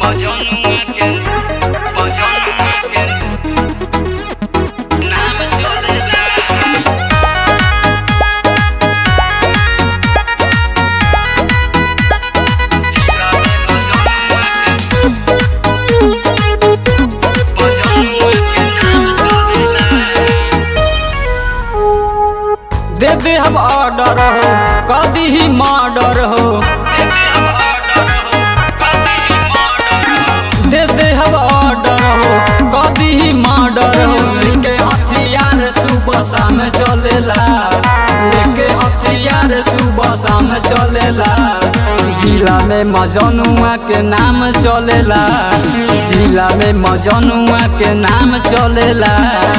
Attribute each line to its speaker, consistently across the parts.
Speaker 1: Mojonu again, Mojonu again. नाम चलेला
Speaker 2: दे दे हम ऑर्डर हो कभी ही मर्डर हो दे दे हम ऑर्डर हो कभी ही मर्डर हो लेके हथियार सुबह शाम चलेला लेके हथियार सुबह शाम चलेला जिला में मजनुआ के नाम चलेला जिला में मजनुआ के नाम चलेला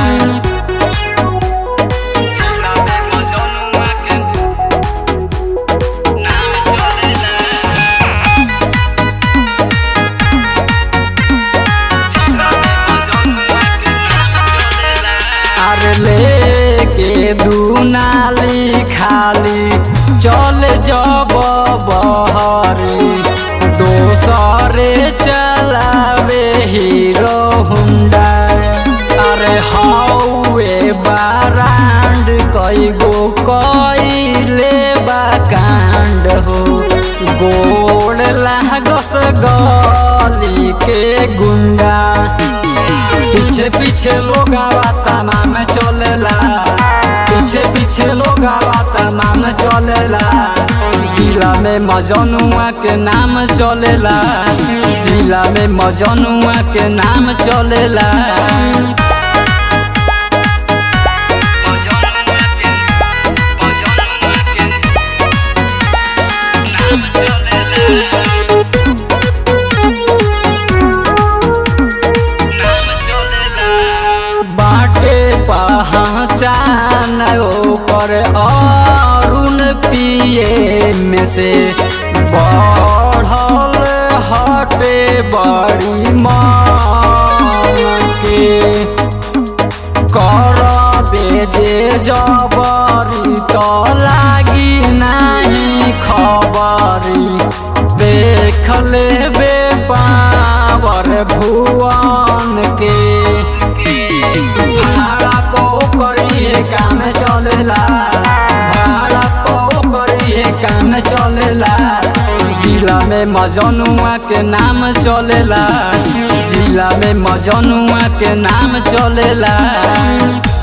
Speaker 2: अरे लेके दुनाली खाली चल जब बहरी दोसरे चलावे हीरो हुंडा अरे हौए बारांड कई गो कईले बा कांड हो गोड़ लागस गली के गुंडा पीछे पीछे लोग आवाता नाम चलेला पीछे पीछे लोग आवाता नाम चलेला जिला में मजनुआ के नाम चलेला जिला में मजनुआ के नाम चलेला बाटे पहचान ओकर अरुण पिए में से बढ़ल हटे बड़ी मान के करबे जे जबरी तो लागी नहीं खबरी देख लेबे पावर भुवन के भाड़ा पो करिए काम चलेला भाड़ा पो करिए काम चलेला जिला में मजनुआ के नाम चलेला जिला में मजनुआ के नाम चलेला